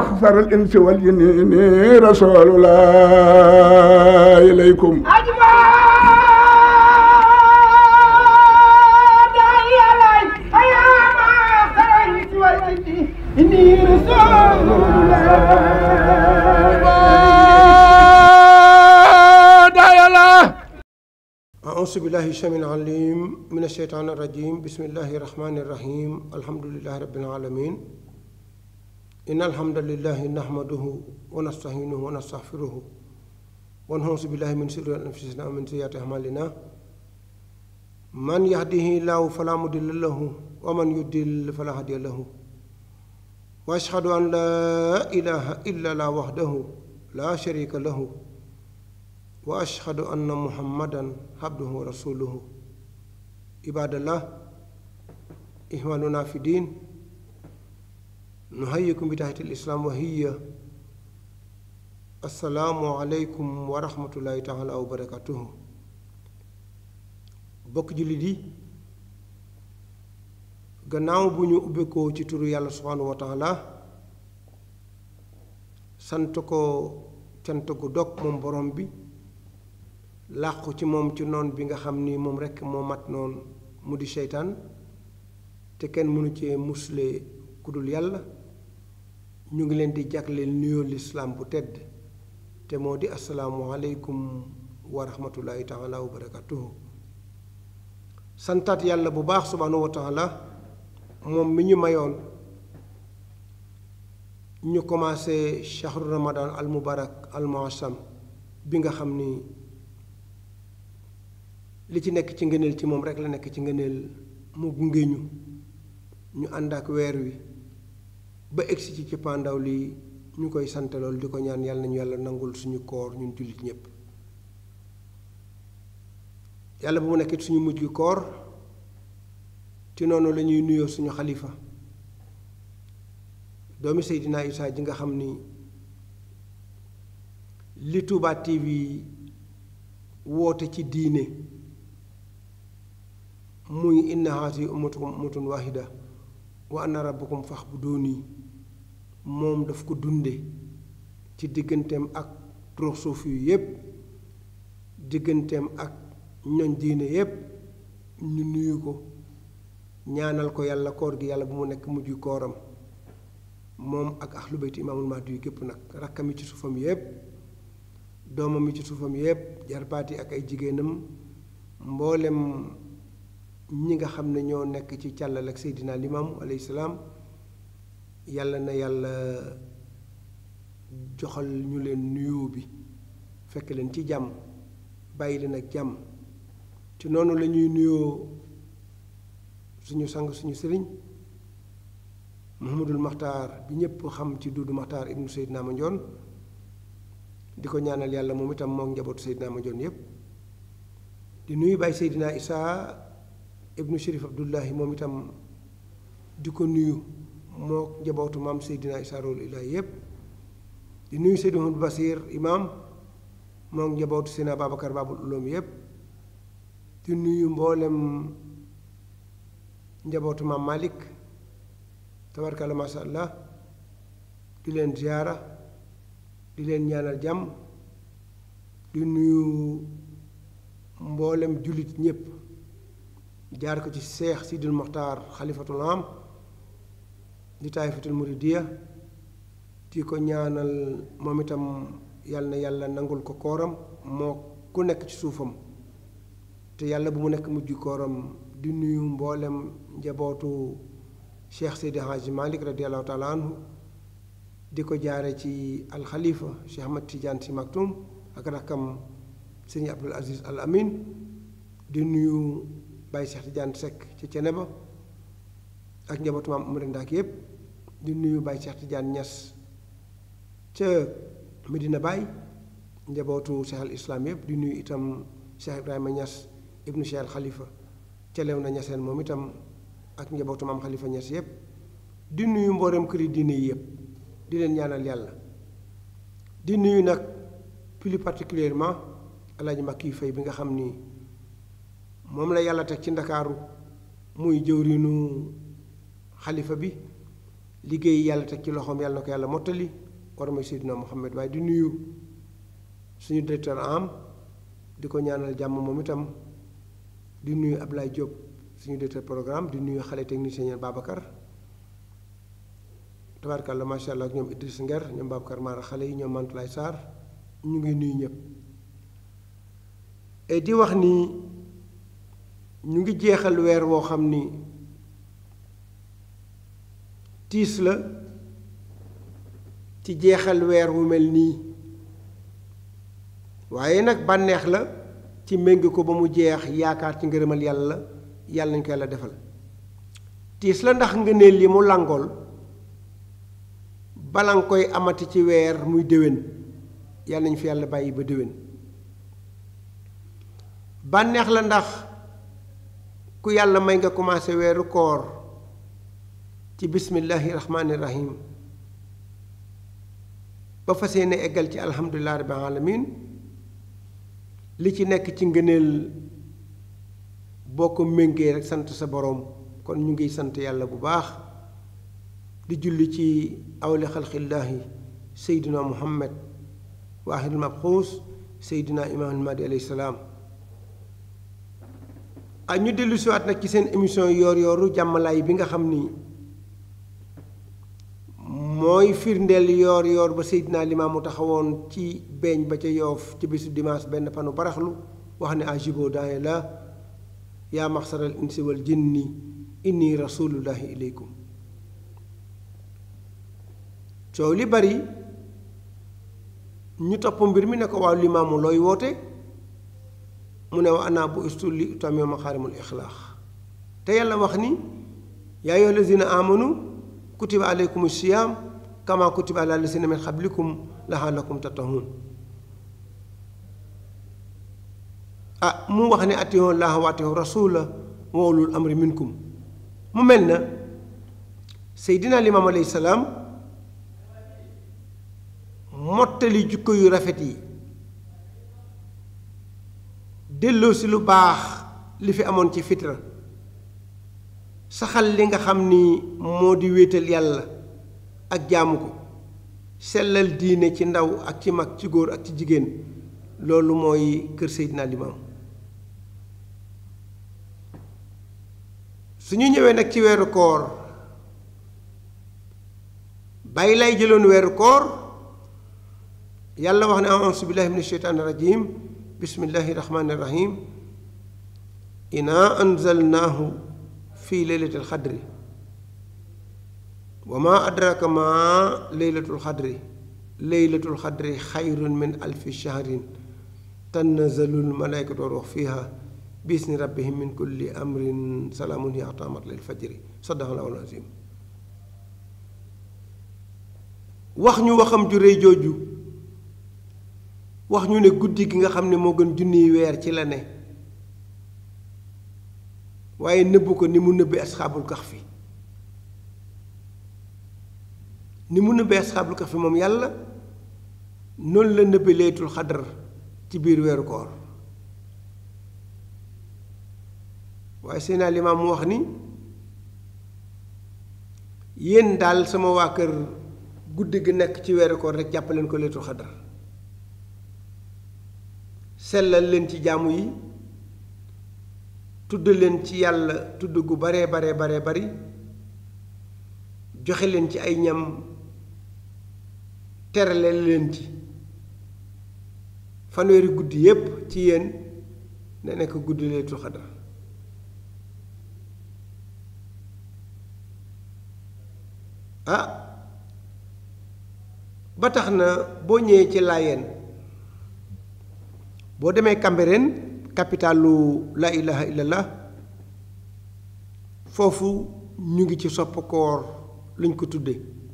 أخسر الإنس والجن إني رسول الله إليكم إني رسول أعوذ بالله السميع العليم من الشيطان الرجيم بسم الله الرحمن الرحيم الحمد لله رب العالمين إن الحمد لله نحمده ونستعينه ونستغفره ونعوذ بالله من شرور أنفسنا ومن سيئات أعمالنا من يهده الله فلا مضل له ومن يضلل فلا هادي له وأشهد أن لا إله إلا الله وحده لا شريك له واشهد ان محمدا عبده ورسوله عباد الله اخواننا في الدين نحييكم بتحيه الاسلام وهي السلام عليكم ورحمه الله تعالى وبركاته bokk jullit yi gannaaw bu ñu ubbekoo ci turu yàlla subhanahu wa taala sant ko cant gu dog moom borom bi làqu ci moom ci noon bi nga xam ni moom rekk moo mat noon mu di seytaan te kenn mënu cee musle ku dul yàlla ñu ngi leen di jagleel nuyoo lislaam bu tedd te moo di asalaamu aleykum wa rahmatullahi taala wa barakatuhu santaat yàlla bu baax subhaanahu wa taala moom mi ñu mayoon ñu commencé shahru ramadan al mubarak al muassam bi nga xam ni li ci nekk ci ngëneel ci moom rek la nekk ci ngëneel mu gunge ñu ñu ànd ak weer wi ba egsi ci cëppaandaw li ñu koy sant lool di ko ñaan yàlla nañu yàlla nangul suñu koor ñun jullit ñépp yàlla bu mu nekkit suñu mujj koor ci noonu la ñuy nuyoo suñu xalifa doomi Seydina Isaa ji nga xam ni li Touba TV woote ci diine muy inna haati ummatukum ummatun wahida wa anna rabbakum fa'buduni moom daf ko dunde ci digganteem ak trox suuf yu yépp digganteem ak ñoñ diine yépp ñu nuyu ko ñaanal ko yàlla koor gi yàlla bu mu nekk mujj kooram moom ak ahlu bayti imaamul mahdi yu gépp nag rakkam yi ci suufam yépp doomam yi ci suufam yépp jarbaat yi ak ay jigéenam mboolem ñi nga xam ne ñoo nekk ci càllal ak seydina limaamu alayhi salaam yàlla na yàlla joxal ñu leen nuyoo bi fekk leen ci jàmm bàyyi leen ak jàmm ci noonu la ñuy nuyoo suñu sang suñu sëriñ Muhammadul Maxtaar bi ñépp xam ci Duudu Maxtaar ibnu Seydina Mandione di ko ñaanal yàlla moom itam moom njabootu Seydina Mandione yépp di nuyu Baay Seydina Isaa ibnu Chérif Abdullahi moom itam di ko nuyu moo njabootu maam Seydina Isaa Rohul Ilaahi yépp di nuyu Seydi Mouhamadou Basir imaam moo njabootu Seydina Babacar Babul Uloom yépp di nuyu mboolem njabootu maam Malik tabarkalla masha allah di leen ziyaara di leen ñaanal jàmm di nuyu mboolem jullit ñépp jaar ko ci seex sidil moxtaar xalifatul am di taayifatul muridiya di ko ñaanal moom itam yàlla na yàlla nangul ko kooram moo ku nekk ci suufam te yàlla bu mu nekk mujj kooram di nuyu mboolem njabootu cheikh seydi haaji malik radiallahu taala anhu di ko jaare ci alxalifa cheikh ahmad tidiane si maktum ak rakkam sëñ abdul aziz al amin di nuyu Baye Cheikh Tidiane Seck ci Ceneba ak njabootu maam Umar Ndaak yépp di nuyu Baye Cheikh Tidiane Niass ca Medina Baye njabootu Cheikh al Islam yépp di nuyu itam Cheikh Ibrahima Niass ibnu Cheikh al Khalifa ca Léona Niassène moom itam ak njabootu maam Khalifa Niass yépp di nuyu mboolem këri diine yi yépp di leen ñaanal yàlla di nuyu nag plus particulièrement Alaaji Makki Fay bi nga xam ni moom la yàlla teg ci ndakaaru muy jëwriñu xalifa bi liggéey yàlla teg ci loxoom yàlla na ko yàlla mottali war may Seydina Muhammad waaye di nuyu suñu directeur am di ko ñaanal jàmm moom itam di nuyu Ablaye Diop suñu directeur programme di nuyu xale technicien ñeen Babacar tabaarkalla macha allah ak ñoom Idriss Nger ñoom Babacar Mara xale yi ñoom Mantulaay Sarr ñu ngi nuyu ñëpp et di wax ni ñu ngi jeexal weer woo xam ni tiis la ci jeexal weer wu mel nii waaye nag bànneex la ci méng ko ba mu jeex yaakaar ci ngërëmal yàlla yàlla nañ ko yàlla defal tiis la ndax ngëneel li mu làngool bala nga koy amati ci weer muy déwén yàlla nañ fi yàlla bàyyi ba déwén bànneex la ndax ku yàlla may nga commencé weeru koor ci bismillahi rahmaani rahim ba fas yéene eggal ci alhamdulilah rabbil alamin li ci nekk ci ngëneel boo ko méngee rek sant sa boroom kon ñu ngi sant yàlla bu baax di julli ci awli xalqillaahi seydina muhammad waahidul mabxuus seydina imaamul mahdi alayhi salaam ak ñu dellu siwaat nag ci seen émission yoor yooru jàmmalaay bi nga xam ni mooy firndeel yoor yoor ba seydina limaamu taxawoon ci beeñ ba ca yoof ci bisu dimanche benn panu baraxlu wax ne ajibo daaye la yaa maxsaral insi wal jinni inni rasulullahi ilaykum coow li bari ñu topp mbir mi ne ko waaw limaamu looy woote mu ne wa ana bu istu li utamee maxaarimul ixlaax te yàlla wax ni yaa ayyuha lazina amanu kutiba aleykum siyaam kama kutiba ala lazina min xablikum laxaalakum tattaqun ah mu wax ne atiyon laaha wa atiyon rasula wa ulul amri minkum mu mel na seydina limaam alayhi salaam mottali jukko yu rafet yi delloo si lu baax li fi amoon ci fitra saxal li nga xam ni moo di wéetal yàlla ak jaamu ko sellal diine ci ndaw ak ci mag ci góor ak ci jigéen loolu mooy kër Seydina Limaam su ñu ñëwee nag ci weeru koor bàyyi lay jëloon weeru koor yàlla wax ne auzu billahi min asheytaani rajim bismillahi rahmaani rahim inaa anzalnaahu fi leylatil xadri wa ma adraka ma leylatul xadri leylatul xadri xayrun min alfi shahrin tanazalul malaykatu wa ruux fiha bisni rabbihim min kulli amrin salaamun hiya hattaa matla'il fajri sadaqallaahu al-aziim wax ñu waxam ju rëy jooju wax ñu ne guddi gi nga xam ne moo gën junniy weer ci la ne waaye nëbbu ko ni mu nëbbee asxaabul kahfi ni mu nëbbee asxaabul kahfi moom yàlla noonu la nëbbee laylatul xadar ci biir weeru koor waaye Seydina Limaam mu wax ni yéen daal sama waa kër guddi gi nekk ci weeru koor rek jàppaleen ko laylatul xadar sellal leen ci jaamu yi tudd leen ci yàlla tudd gu baree baree baree bari joxe leen ci ay ñam terale leen ci fanweeri guddi yépp ci yéen na nekk guddi laylatul xadar ah ba tax na boo ñëwee ci laayeen boo demee Cambérène capitalu la ilaha illallah foofu ñu ngi ci sopp koor luñ ko tudde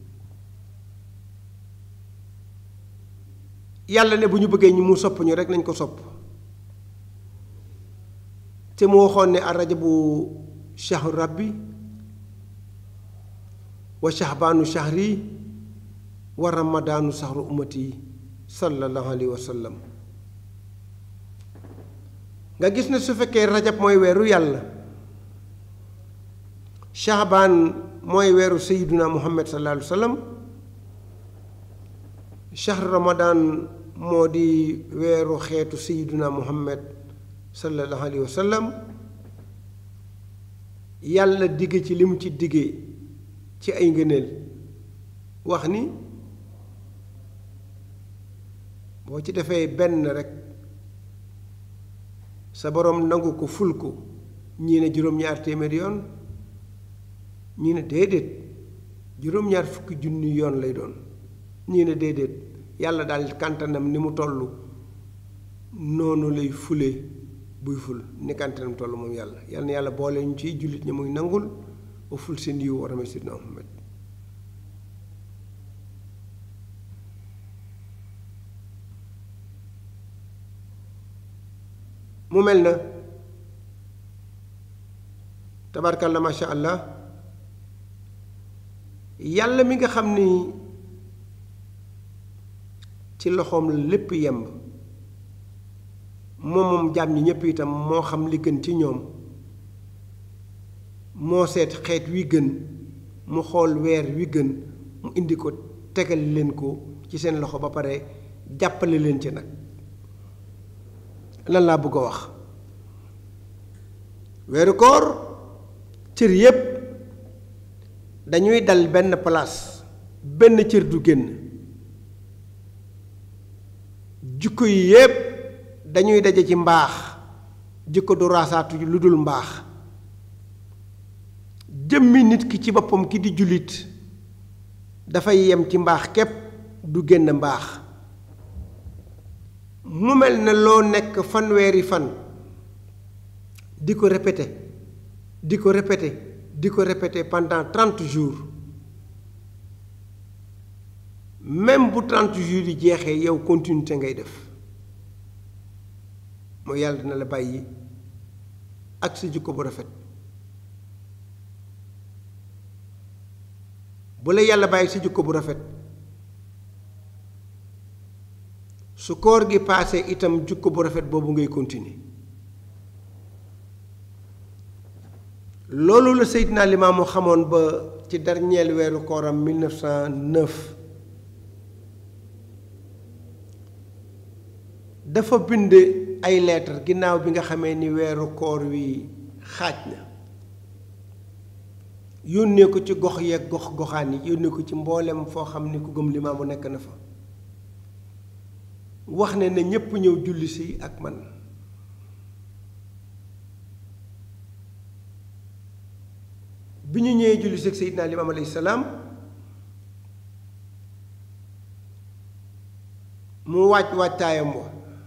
yàlla ne bu ñu bëggee ñi mu sopp ñu rek nañ ko sopp te mu waxoon ne arajabu shahru rabbi wa shahbaanu shahri wa ramadaanu shahru ummati sallallahu alayhi wa sallam nga gis ne su fekkee rajab mooy weeru yàlla shahbaan mooy weeru sayiduna muhammad sallallahu alayhi wa sallam shahr ramadan moo di weeru xeetu sayiduna muhammad sallallahu alayhi wa sallam yàlla digge ci li mu ci digge ci ay ngëneel wax ni boo ci defee benn rekk sa boroom nangu ko ful ko ñii ne juróom-ñaar téeméeri yoon ñii ne déedéet juróom-ñaar fukki junni yoon lay doon ñii ne déedéet yàlla daal kàntanam ni mu toll noonu lay fule buy ful ni kàntanam toll moom yàlla yàlla na yàlla boole ñu ciy jullit ñi muy nangul ba ful seen yiw war a sidna Muhammad mu mel na tabarkalla masha allah yàlla mi nga xam ni ci loxoom la lépp yemb moom moom jaam ñi ñépp itam moo xam li gën ci ñoom moo seet xeet wi gën mu xool weer wi gën mu indi ko tegal leen ko ci seen loxo ba pare jàppale leen ci nag lan laa bëgg a wax weeru koor cër yépp dañuy dal benn place benn cër du génn jikko yi yépp dañuy daje ci mbaax jikko du raasaatu lu dul mbaax jëmmi nit ki ci boppam ki di jullit dafay yem ci mbaax képp du génn mbaax mu mel ne loo nekk fanweeri fan di ko répété di ko répété di ko répété pendant trente jours même bu trente jours yi jeexee yow continuité ngay def mooy yàlla dina la bàyyi ak sa jikko bu rafet bu la yàlla bàyyi sa jikko bu rafet su koor gi paasee itam jukko bu rafet boobu ngay continuer loolu la Seydina Limaamu xamoon ba ci dernier weeru kooram 1909 dafa bind ay lettre ginnaaw bi nga xamee ni weeru koor wi xaaj na yónnee ko ci gox yeeg gox goxaan yi yónnee ko ci mboolem foo xam ni ku gëm Limaamu nekk na fa wax ne na ñépp ñëw julli si ak man bi ñu ñëwee julli si ak Seydina Limaam alayhi salaam mu waaj waajtaayam wa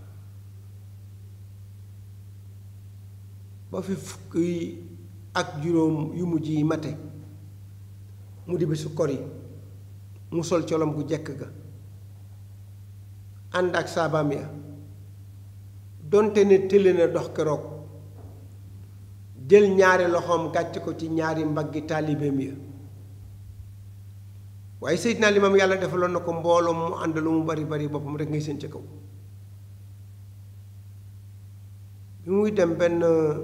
ba fi fukk yi ak juróom yu mujj yi mate mu di bésu kor yi mu sol colom gu jekk ga ànd ak saabaam ya donte ne tële na dox keroog jël ñaari loxoom gàcc ko ci ñaari mbaggi taalibeem ya waaye Seydina Limaam yàlla defaloon na ko mbooloo mu ànd lu mu bari bari boppam rek ngay seen ca kaw bi muy dem benn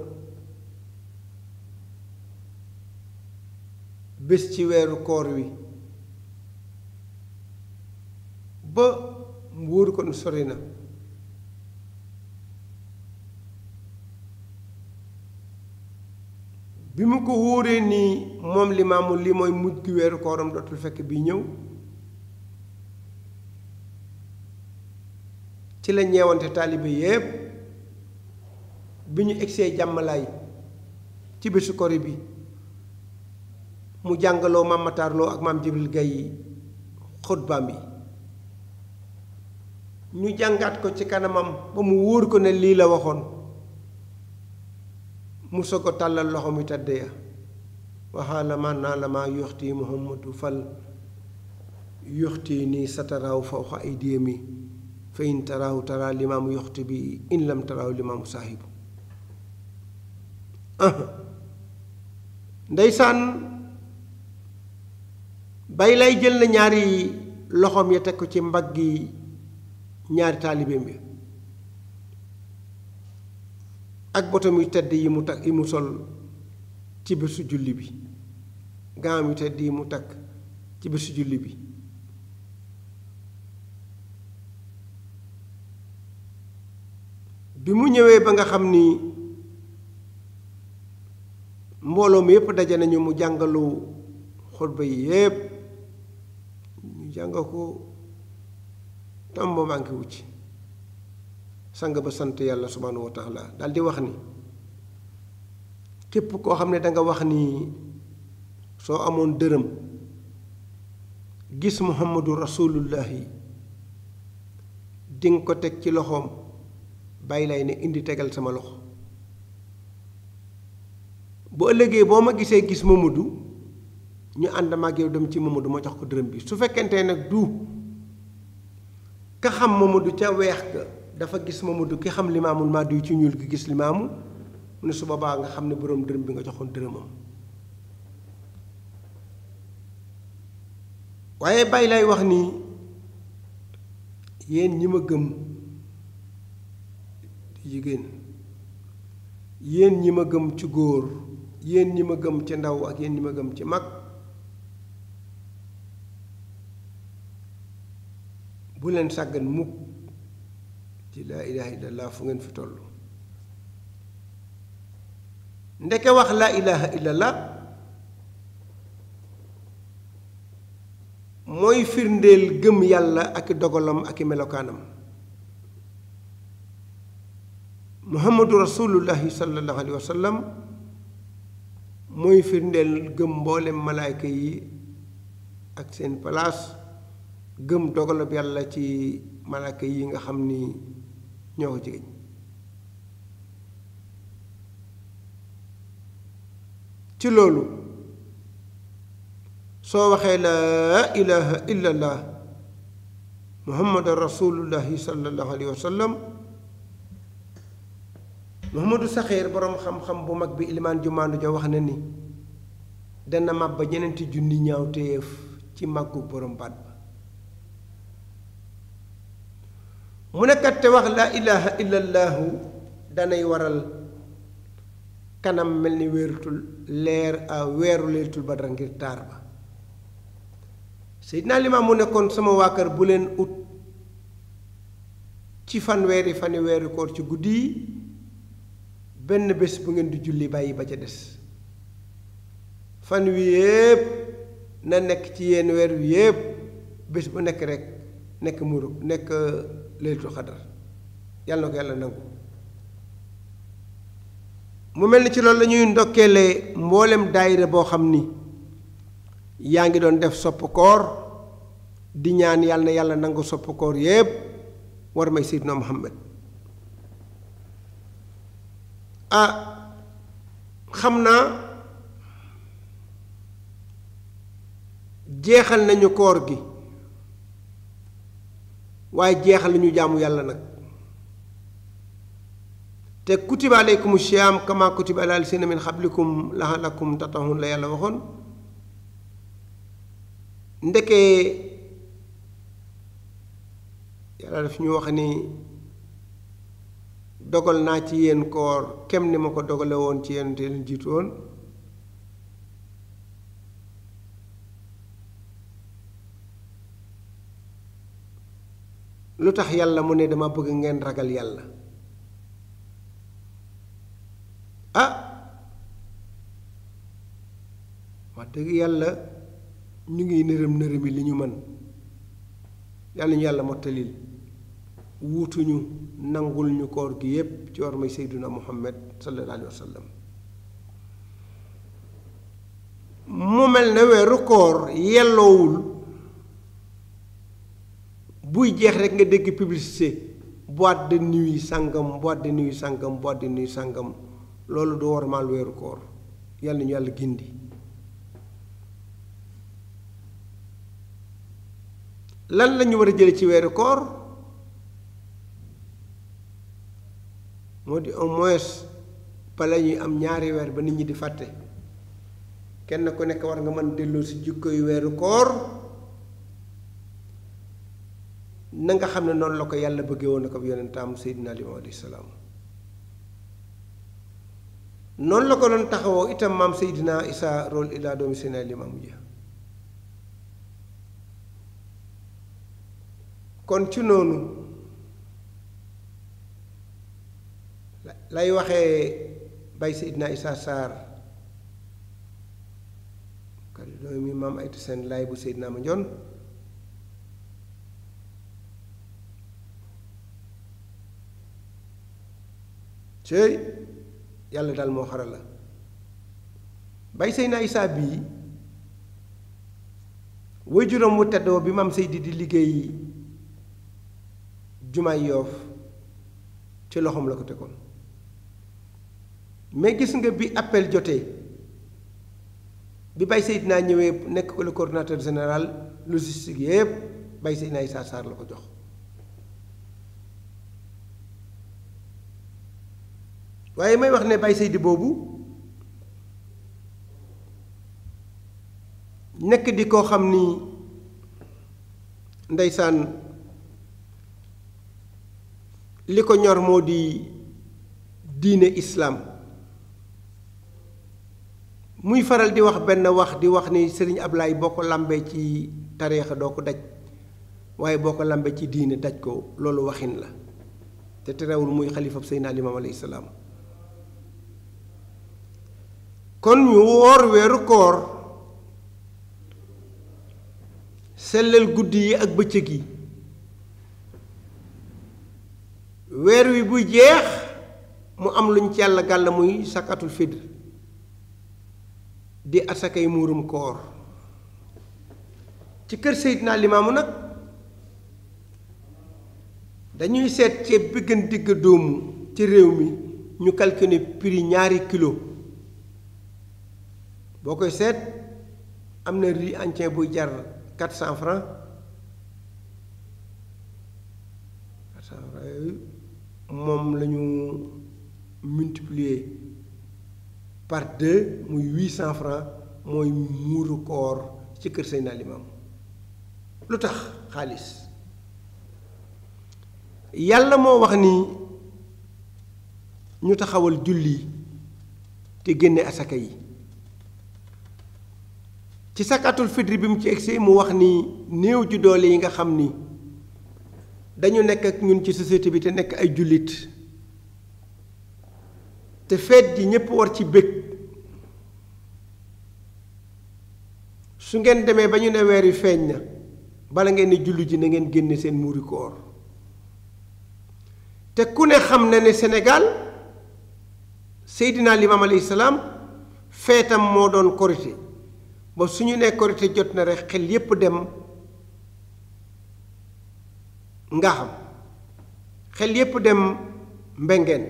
bés ci weeru koor wi ba mu wóoru ko nu sori na bi mu ko wóoree nii moom limaamu li mooy mujj gi weeru kooram dootul fekk bi ñëw ci la ñeewante taalibe yépp bi ñu egsee jàmmalaay ci bésu kori bi mu jàngaloo maam Matarloo ak maam Jibril Gay xutbaam yi ñu jàngaat ko ci kanamam ba mu wóor ko ne lii la waxoon mu soog a tàllal loxo mi tëdd ya waxaala man naa la maa yoxti muhammadu fal yoxti nii sataraaw fawqa aydiyami fa in taraaw taraa limaamu yoxti bi in lam taraaw limaamu saahibu ndeysaan bay lay jël na ñaari loxoom ya teg ko ci mbaggi ñaari taalibeem bi ak botom yu tedd yi mu tag yi mu sol ci bésu julli bi gaam yu tedd yi mu takk ci bésu julli bi bi mu ñëwee ba nga xam ni mbooloo mi yépp daje nañu mu jàngalu xutba yi yépp ñu jàng ko tam ba manqué wu ci sang ba sant yàlla subhaanahu wa taala daal di wax ni képp koo xam ne danga wax ni soo amoon dërëm gis muhammadu rasulullahi dinga ko teg ci loxoom bàyyi lay ne indi tegal sama loxo bu ëllëgee boo ma gisee gis Mamadou ñu ànd ma ak yow dem ci Mamadou ma jox ko dërëm bi su fekkente nag du ka xam Mamadou ca weex ga dafa gis Mamadou ki xam limaamul Mahdi ci ñuul gi gis limaamu mu ne su boobaa nga xam ne boroom dërëm bi nga joxoon dërëmam waaye bàyyi lay wax ni yéen ñi ma gëm jigéen yéen ñi ma gëm ci góor yéen ñi ma gëm ci ndaw ak yéen ñi ma gëm ci mag bu leen sàggan mukk ci laa ilaha illallah fu ngeen fi toll ndeke wax laa ilaha illallah mooy firndeel gëm yàlla ak i dogalam ak i melokaanam muhammadu rasulullahi sallallahu alayhi wa sallam mooy firndeel gëm mboolem malaayka yi ak seen palaas gëm dogalab yàlla ci malaayka yi nga xam ni ñoo ko jigéen ci loolu soo waxee laa ilaha illallah muhammadu rasulullahi sallallahu alayhi wa sallam Muhammadu Saxiir boroom xam-xam bu mag bi ilimaan jumaandu ja wax na ni dana màbb ba ñeneenti junni ñaaw téyeef ci màggu boroom baat ba mu nekkat te wax laa ilaha illallahu danay waral kanam mel ni wéerutul leer a weeru leeratul badra ngir taar ba Seydina Limaam mu nekkoon sama waa kër bu leen ut ci fanweeri fani weeru koor ci guddi yi benn bés bu ngeen di julli bàyyi ba ca des fan wi yépp na nekk ci yenn weer wi yépp bés bu nekk rek nekk muru nekk laylatul xadar yàlla na ko yàlla nangu mu mel ni ci loolu la ñuy ndokkeele mboolem daayira boo xam ni yaa ngi doon def sopp koor di ñaan yàlla na yàlla nangu sopp koor yépp war may Seydina Muhammad ah xam naa jeexal nañu koor gi waaye jeexal nañu jaamu yàlla nag te kutiba aleykum siyaam kama kutiba ala lasina min xablikum laalakum tatahun la yàlla waxoon ndeke yàlla daf ñu wax ni dogal naa ci yéen koor kem ni ma ko dogale woon ci yéen te leen jiitu woon lu tax yàlla mu ne dama bëgg ngeen ragal yàlla ah wax dëgg yàlla ñu ngi nërëm nërëmi li ñu mën yàlla ñu yàlla mottalil wuutuñu nangul ñu koor gi yépp ci war may seyduna muhammad sallallahu alayhi wa sallam mu mel ne weeru koor yelloowul buy jeex rek nga dégg publicité boîte de nuit sàngam boîte de nuit sàngam boîte de nuit sàngam loolu du warmaal weeru koor yàlla ñu yàlla gindi lan lañu war a jële ci weeru koor moo di au moins bala ñuy am ñaari weer ba nit ñi di fàtte kenn ku nekk war nga mën delloo si jikko yu weeru koor na nga xam ne noonu la ko yàlla bëggee woon na ko yonentaam Seydina Limaamu alayhi salaam noonu la ko doon taxawoo itam maam Seydina Isa rôle ila doomi Seydina Limaamu ja kon ci noonu lay waxee bay Seydina Isa Sarr kadi doomi maam Aytu Seen laay bu Seydina ma njoon cëy yàlla daal moo xaral la bay Seydina Isaa bii way juróom wu teddoo bi maam Seydi di liggéey jumaay yoof ci loxoom la ko tegoon mais gis nga bi appel jotee bi bay Seydina ñëwee nekk ko le coordinateur général logistique yépp bay Seydina Isaa Sarr la ko jox waaye may wax ne Baye Seydi boobu nekk di koo xam ni ndeysaan li ko ñor moo di diine islaam muy faral di wax benn wax di wax ni Sëriñ Ablaay boo ko làmbee ci tariixa doo ko daj waaye boo ko làmbee ci diine daj ko loolu waxin la te terewul muy xalifab Seydina Limaam alayhi salaam kon ñu woor weeru koor sellal guddi yi ak bëccëg yi weer wi buy jeex mu am luñ ci yàlla gàll muy sakatul fidr di asakay muurum koor ci kër Seydina Limaamu nag dañuy seet ceeb bi gën digg dóomu ci réew mi ñu calculer prix ñaari kilo boo koy seet am na riz entier buy jar quatre cent francs quatre cent francs yooyu moom la ñu multiplier par deux muy huit cent francs mooy muuru koor ci kër Seydina Limaamu lu tax xaalis yàlla moo wax ni ñu taxawal julli te génne asaka yi ci sakatul fitri bi mu ci egsi mu wax ni néew ju doole yi nga xam ni dañu nekk ak ñun ci société bi te nekk ay jullit te feet ji ñépp war ci bëgg su ngeen demee ba ñu ne weer wi feeñ na bala ngeen ni julli ji na ngeen génne seen muuri koor te ku ne xam na ne Sénégal Seydina Limaam alayhi salaam feetam moo doon korité ba su ñu nee korité jot na rek xel yépp dem nga xam xel yépp dem mbengeen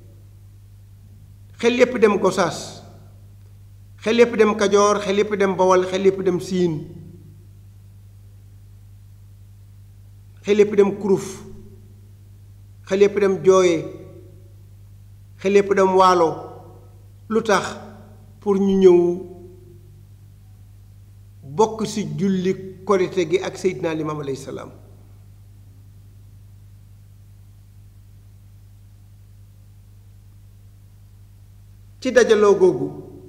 xel yépp dem gosaas xel yépp dem kajoor xel yépp dem bawal xel yépp dem siin xel yépp dem kuruf xel yépp dem jooye xel yépp dem waalo lu tax pour ñu ñëw bokk ci julli korite gi ak Seydina Limaam alayhi salaam ci dajaloo googu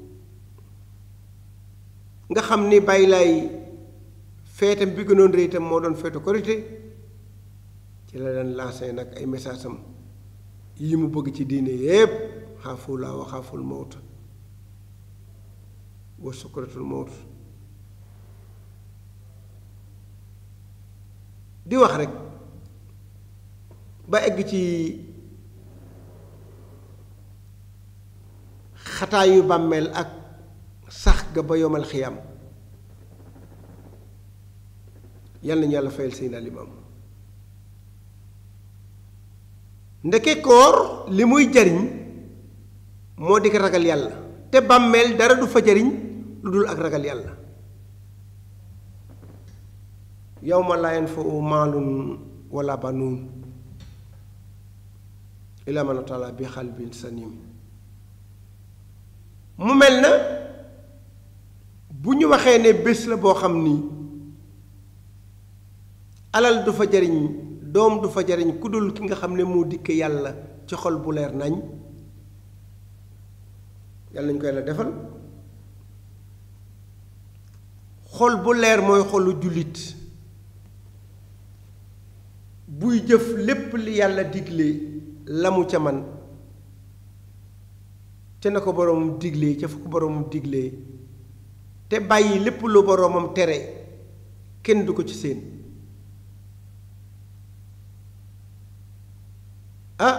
nga xam ni bàyyi laay feetam bi gënoon rëy itam moo doon feetu korite ci la daan lancé nag ay message am yi mu bëgg ci diine yépp xaafulaa wa xaaful mawt wa sukratul mawt di wax rek ba egg ci xataayu bàmmeel ak sax ga ba yomal xiyam yal nañu yàlla fayal Seydina Limaam ndeke koor li muy jariñ moo di ko ragal yàlla te bàmmeel dara du fa jariñ lu dul ak ragal yàlla yawma laa yanfa'u maalun wala banuun illaa man ataa Allaaha bi qalbin saliim mu mel na bu ñu waxee ne bés la boo xam ni alal du fa jariñ doom du fa jariñ ku dul ki nga xam ne moo dikke yàlla ci xol bu leer nañ yàlla nañu ko yàlla defal xol bu leer mooy xolu jullit buy jëf lépp li yàlla digle la mu ca man te na ko boroomam diglee ca fu ko boroomam diglee te bàyyi lépp lu boroomam tere kenn du ko ci seen ah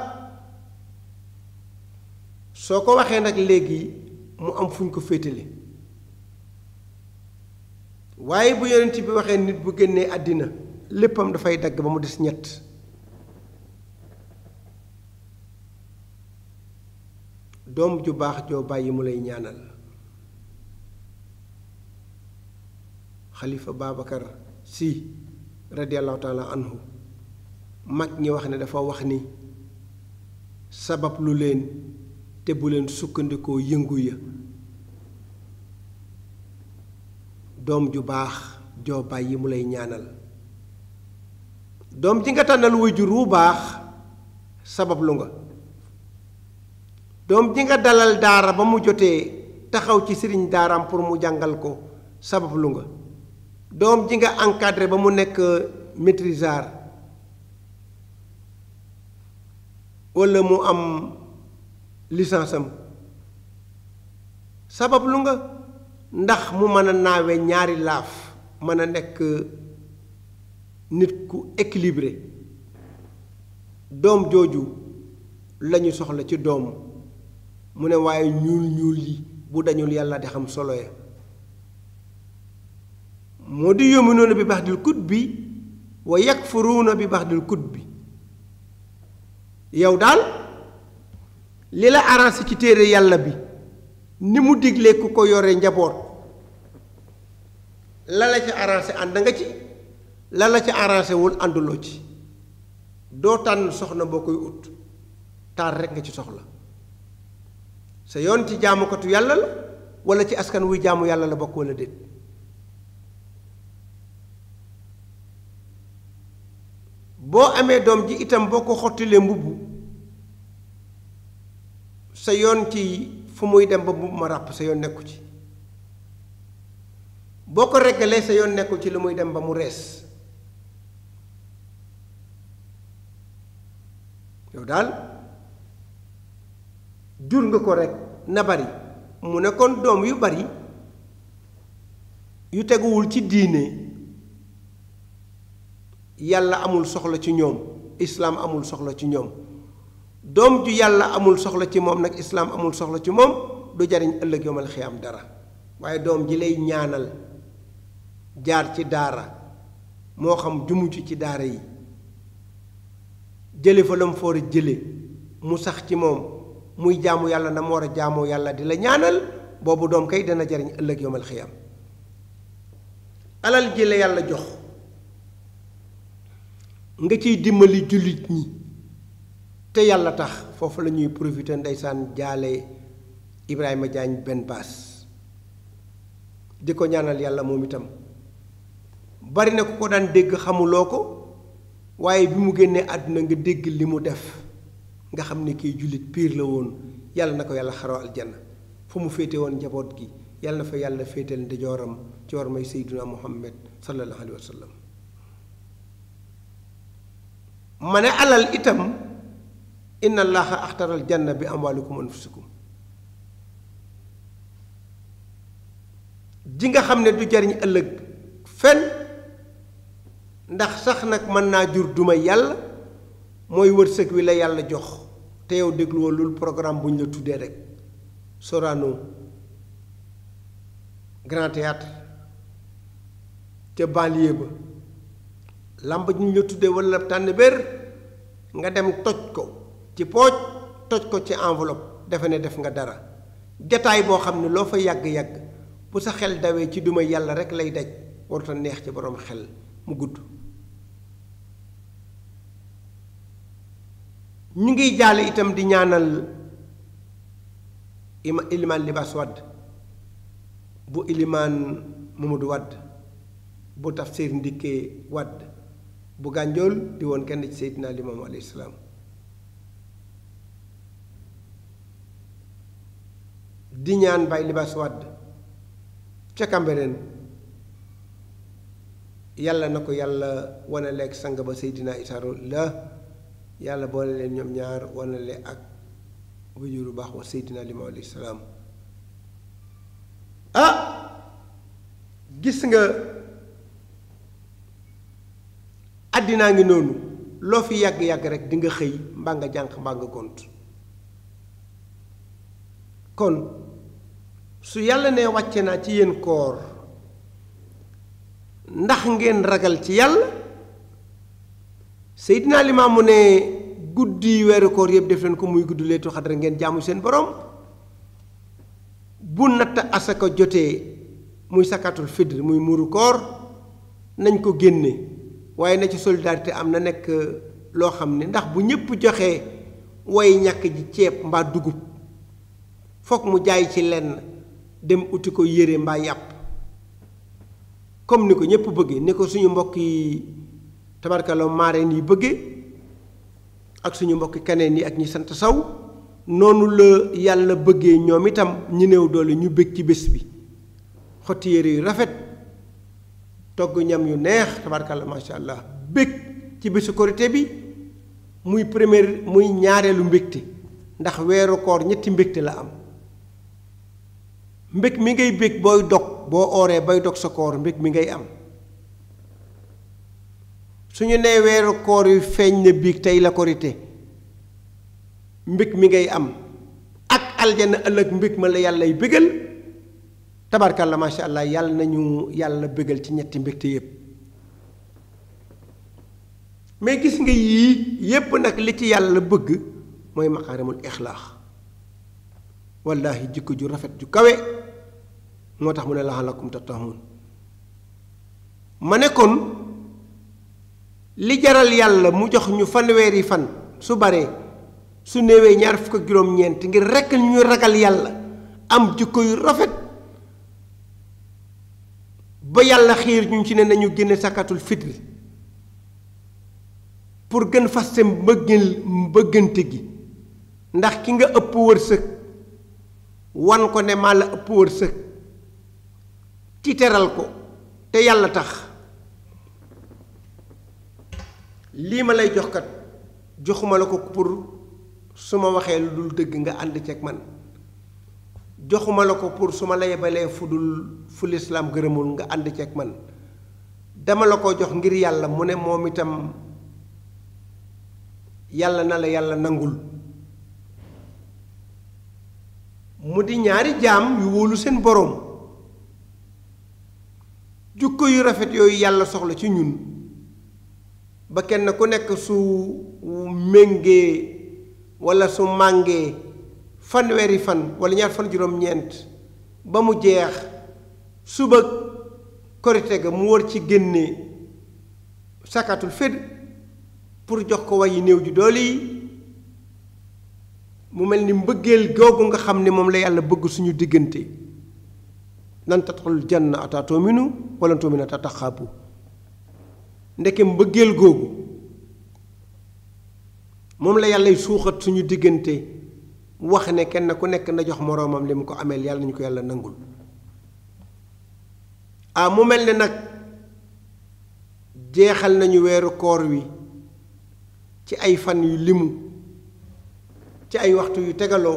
soo ko waxee nag léegi mu am fu ñu ko féetale waaye bu yonent bi waxee nit bu génnee àddina léppam dafay dagg ba mu des ñett doom ju baax joo bàyyi mu lay ñaanal xalifa Babacar si radiallahu taala anhu mag ñi wax ne dafa wax ni sabab lu leen te bu leen sukkandikoo yëngu ya doom ju baax joo bàyyi mu lay ñaanal doom ji nga tànnal waajur wu baax sabab lu nga doom ji nga dalal daara ba mu jotee taxaw ci sëriñ daaraam pour mu jàngal ko sabab lu nga doom ji nga encadré ba mu nekk maîtrisard walla mu am licence am sabab lu nga ndax mu mën a naawe ñaari laaf mën a nekk nit ku équilibré doom jooju lañu soxla ci doom mu ne waaye ñuul ñuul yi bu dañul yàlla di xam solo ya moo di yuminuuna bi ba'dil kutbi wa yakfuruuna bi ba'dil kutbi yow daal li la arrangé ci téere yàlla bi ni mu diglee ku ko yore njaboot la la ca arrangé ànd nga ci la la ca arrangé wul ànduloo ci doo tànn soxna boo koy ut taar rekk nga ci soxla sa yoon ci jaamukatu yàlla la walla ci askan wuy jaamu yàlla la bokk walla déet boo amee doom ji itam boo ko xottilee mbubb sa yoon ci fu muy dem ba mbubb ma ràpp sa yoon nekku ci boo ko reggalee sa yoon nekkul ci lu muy dem ba mu rees yow daal jur nga ko rekk na bari mu ne kon doom yu bari yu teguwul ci diine yàlla amul soxla ci ñoom islaam amul soxla ci ñoom doom ju yàlla amul soxla ci moom nag islaam amul soxla ci moom du jariñ ëllëg yomal xiyaam dara waaye doom ji lay ñaanal jaar ci daara moo xam jumuju ci daara yi jële fa la mu foor a jële mu sax ci moom muy jaamu yàlla na mu war a jaamoo yàlla di la ñaanal boobu doom kay dana jariñ ëllëg yomal xiyaam alal ji la yàlla jox nga ciy dimbali jullit ñi te yàlla tax foofu la ñuy profité ndeysaan jaale Ibrahima Diagne benn baas di ko ñaanal yàlla moom itam bari na ku ko daan dégg xamuloo ko waaye bi mu génnee àdduna nga dégg li mu def nga xam ne kii jullit piir la woon yàlla na ko yàlla xaroo aljanna fu mu féete woon njaboot gi yàlla na fa yàlla féetal ndijooram ci war may sayduna muhammad sallallahu alayhi wa sallam ma ne alal itam inna allaha axtaral janna bi amwaalikum anfusikum ji nga xam ne du jariñ ëllëg fenn ndax sax nag mën naa jur duma yàlla mooy wërsëg wi la yàlla jox te yow dégluwoo lul programme bu ñu la tuddee rek Sorano Grand Théâtre ca banlieue ba làmb ñu la tuddee walla tànn bér nga dem toj ko ci pooj toj ko ci enveloppe defe ne def nga dara jataay boo xam ne loo fa yàgg-yàgg bu sa xel dawee ci duma yàlla rek lay daj warut a neex ci boroom xel mu gudd ñu ngi jaale itam di ñaanal ima ilimaan libaas wadd bu ilimaan Mamadou wadd bu tafsir ndikkee wadd bu gànjool di woon kenn ci seydina limaamu alayhi salaam di ñaan Baye Libaas Wàdd ca Cambérène yàlla na ko yàlla wanaleeg sang ba Seydina Issa Rouhou Lahi yàlla boole leen ñoom ñaar wanale ak wajuru baax wa Seydina Limaamu alayhi salaam ah gis nga àddinaa ngi noonu loo fi yàgg-yàgg rek di nga xëy mbaa nga jànq mbaa nga gont kon su yàlla ne wàcce naa ci yéen koor ndax ngeen ragal ci yàlla Seydina Limaamu ne guddi weeru koor yëpp def leen ko muy gudd leetu xadra ngeen jaamu seen borom bu natt asaka jotee muy sakatul fidr muy muuru koor nañ ko génne waaye na ci solidarité am na nekk loo xam ne ndax bu ñépp joxee way ñàkk ji ceeb mbaa dugub foog mu jaay ci lenn dem uti ko yére mbaa yàpp comme ni ko ñépp bëggee ni ko suñu mbokk yi tabarkalo maareen yi bëggee ak suñu mbokki kaneen yi ak ñi sant saw noonu la yàlla bëggee ñoom itam ñi néew doole ñu bëgg ci bés bi xotti yére yu rafet togg ñam yu neex tabarkalla macha allah bëgg ci bésu korité bi muy première muy ñaareelu mbégte ndax weeru koor ñetti mbégte la am mbég mi ngay bég booy dog boo ooree bay dog sa koor mbég mi ngay am suñu nee weeru koor yu feeñ na biig tey la korité mbég mi ngay am ak aljana ëllëg mbég ma la yàllay bégal tabarkalla macha allah yàlla nañu yàlla bégal ci ñetti mbégte yépp mais gis nga yii yépp nag li ci yàlla bëgg mooy maqaarimul ixlaax wallahi jikko ju rafet ju kawe moo tax mu ne laxalakum tattaxuun ma ne kon li jaral yàlla mu jox ñu fanweeri fan su baree su néewee ñaar fukk ak juróom-ñeent ngir rekk ñu ragal yàlla am jikko yu rafet ba yàlla xiir ñu ci ne nañu génne sakatul fitri pour gën faste mbëggeel mbëggante gi ndax ki nga ëpp wërsëg wan ko ne maa la ëpp wërsëg ci teral ko te yàlla tax lii ma lay jox kat joxuma la ko pour su ma waxee lu dul dëgg nga ànd ceeg man joxuma la ko pour su ma la yebalee fu dul fu lislaam gërëmul nga ànd ceeg man dama la ko jox ngir yàlla mu ne moom itam yàlla na la yàlla nangul mu di ñaari jaam yu wóolu seen boroom jukko yu rafet yooyu yàlla soxla ci ñun ba kenn ku nekk su méngee walla su màngee fanweeri fan walla ñaar fan juróom-ñeent ba mu jeex suba korite ga mu war ci génne sakatul fed pour jox ko wayi néew ju doole yi mu mel ni mbëggeel googu nga xam ne moom la yàlla bëgg suñu diggante nan tadxulul janna ata tu'minu wala tu'minu ata taxaabu ndeke mbëggeel googu moom la yàllay suuxat suñu diggante wax ne kenn ku nekk na jox moroomam li mu ko ameel yàlla nañu ko yàlla nangul ah mu mel ne nag jeexal nañu weeru koor wi ci ay fan yu limu ci ay waxtu yu tegaloo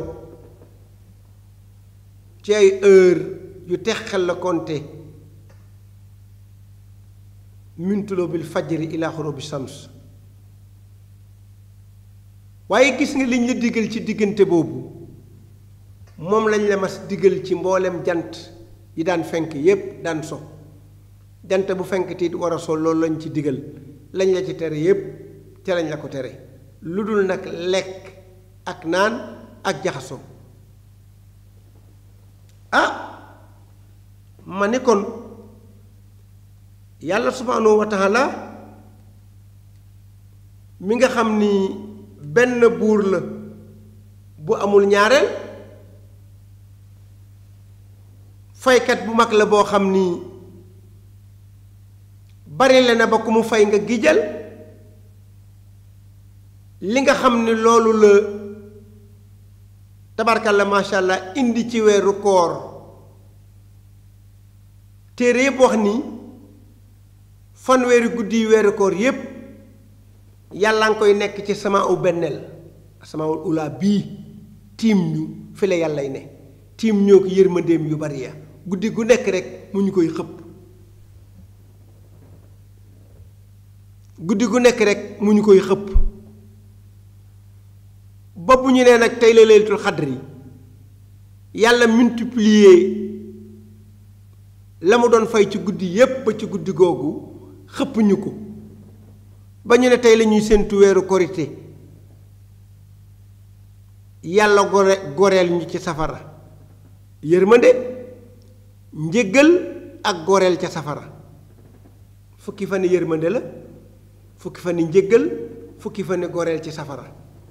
ci ay heure yu texal la konte mintuloo bil fajri ila xurubi shams waaye gis nga liñ la digal ci diggante boobu moom lañ la mas digal ci mboolem jant yi daan fenk yépp daan so jant bu fenk tiit war a so loolu lañ ci digal lañ la ci tere yépp ca lañ la ko tere lu dul nag lekk ak naan ak jaxasoo ah ma ne kon yàlla subhaanahu wa taala mi nga xam ni benn buur la bu amul ñaareel faykat bu mag la boo xam ni bari la na ba ku mu fay nga gijal li nga xam ni loolu la tabarkalla macha allah indi ci weeru koor téere yépp wax ni fanweeri guddi yi weeru koor yépp yàlla nga koy nekk ci sama u benneel sama ula bii tiim ñu fi la yàllay ne tiim ñoo ko yërmandeem yu bari ya guddi gu nekk rek mu ñu koy xëpp guddi gu nekk rek mu ñu koy xëpp ba bu ñu nee nag tey la laylatul xadri yàlla multiplier la mu doon fay ci guddi yépp ba ci guddi googu xëpp ñu ko ba ñu ne tey la ñuy séentu weeru korité yàlla gore goreel ñu ci safara yërmande njëggal ak goreel ca safara fukki fan yërmande la fukki fan njëggal fukki fan goreel ci safara